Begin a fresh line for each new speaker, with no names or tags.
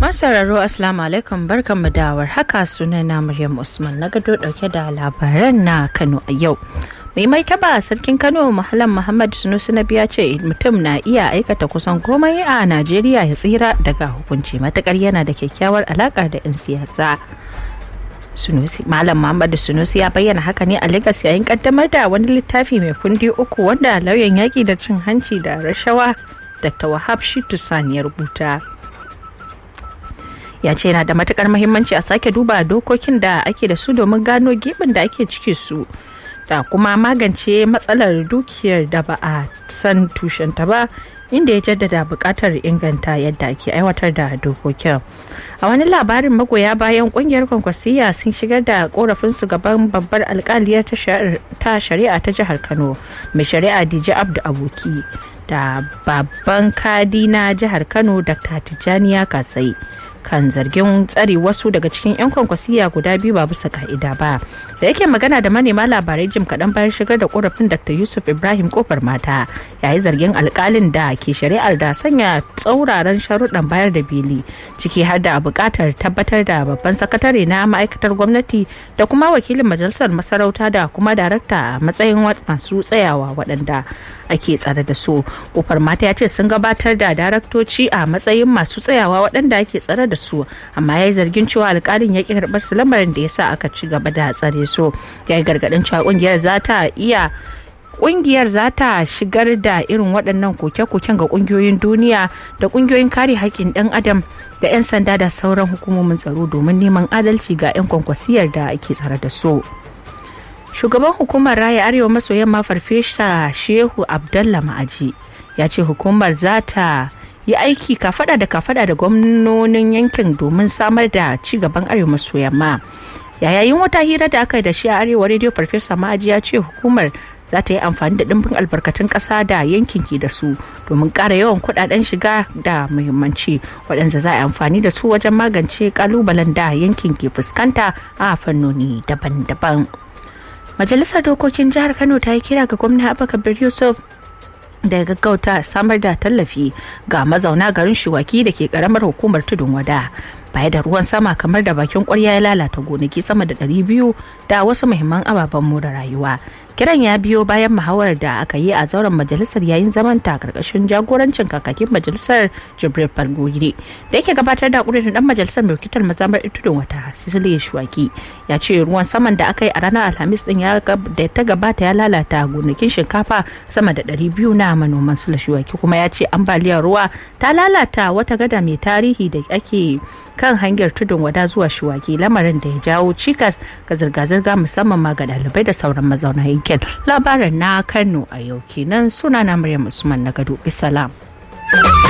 Masararo Assalamu alaikum barkanmu da haka sunana Maryam Usman na gado dauke da labaran na Kano a yau. Mai martaba sarkin Kano Mahalan Muhammad Sunusi na biya ce mutum na iya aikata kusan komai a Najeriya ya tsira daga hukunci matakar yana da kyakkyawar alaka da 'yan siyasa. Sunusi Malam Muhammad Sunusi ya bayyana haka ne a Lagos yayin kaddamar da wani littafi mai kundi uku wanda lauyan yaki da cin hanci da rashawa Dr. Wahab Shitu Sani ya rubuta. ya ce yana da matukar muhimmanci a sake duba dokokin da ake da su domin gano gibin da ake ciki su da kuma magance matsalar dukiyar da ba a san tushenta ba inda ya jaddada buƙatar inganta yadda ake aiwatar da dokokin a wani labarin magoya bayan ƙungiyar kwankwasiya sun shigar da korafin su gaban babbar alkaliyar ta shari'a ta jihar kano mai shari'a dj abdu aboki da babban kadi na jihar kano dr tijjaniya kasai kan zargin tsare wasu daga cikin 'yan kwankwasiya guda biyu ba bisa ka'ida ba da yake magana da manema labarai jim kaɗan bayan shigar da korafin dr yusuf ibrahim kofar mata yayi zargin alkalin da ke shari'ar da sanya tsauraran sharuɗan bayar da beli ciki har da buƙatar tabbatar da babban sakatare na ma'aikatar gwamnati da kuma wakilin majalisar masarauta da kuma darakta a matsayin masu tsayawa waɗanda ake tsare da su kofar mata ya ce sun gabatar da daraktoci a matsayin masu tsayawa waɗanda ake tsare da su amma ya yi zargin cewa alkalin ya ƙi karɓar su lamarin da ya sa aka ci gaba da tsare su ya yi gargaɗin cewa ƙungiyar za ta iya kungiyar za ta shigar da irin waɗannan koke-koken ga kungiyoyin duniya da kungiyoyin kare haƙƙin ɗan adam da 'yan sanda da sauran hukumomin tsaro domin neman adalci ga 'yan kwankwasiyar da ake tsare da su. shugaban hukumar raya arewa maso yamma farfesa shehu abdallah ma'aji ya ce hukumar za ta yi aiki kafada da kafada da gwamnonin yankin domin samar da ci gaban arewa maso yamma yayin wata hira da aka yi da shi a arewa rediyo farfesa ma'aji ya ce hukumar za ta yi amfani da ɗimbin albarkatun ƙasa da yankin ke da su domin ƙara yawan kuɗaɗen shiga da muhimmanci waɗanda za a yi amfani da su wajen magance ƙalubalen da yankin ke fuskanta a fannoni daban-daban. majalisar dokokin jihar kano ta yi kira ga gwamna abubakar yusuf da ya gaggauta samar da tallafi ga mazauna garin shuwaki da ke karamar hukumar tudun wada baya da ruwan sama kamar da bakin kwarya ya lalata gonaki sama da 200 da wasu muhimman ababen more rayuwa kiran ya biyo bayan muhawarar da aka yi a zauren majalisar yayin zaman ta karkashin jagorancin kakakin majalisar jibril falgogiri da yake gabatar da kudirin dan majalisar mai wakiltar mazamar tudun wata sicily shuwaki ya ce ruwan saman da aka yi a ranar alhamis din ya da ta gabata ya lalata gonakin shinkafa sama da 200 na manoman sula shuwaki kuma ya ce ambaliyar ruwa ta lalata wata gada mai tarihi da ake kan hanyar tudun wada zuwa shuwaki lamarin da ya jawo cikas ga zirga-zirga musamman ma ga dalibai da sauran mazauna yankin labarin na kano a yau kenan suna na maryam usman na gado bisalam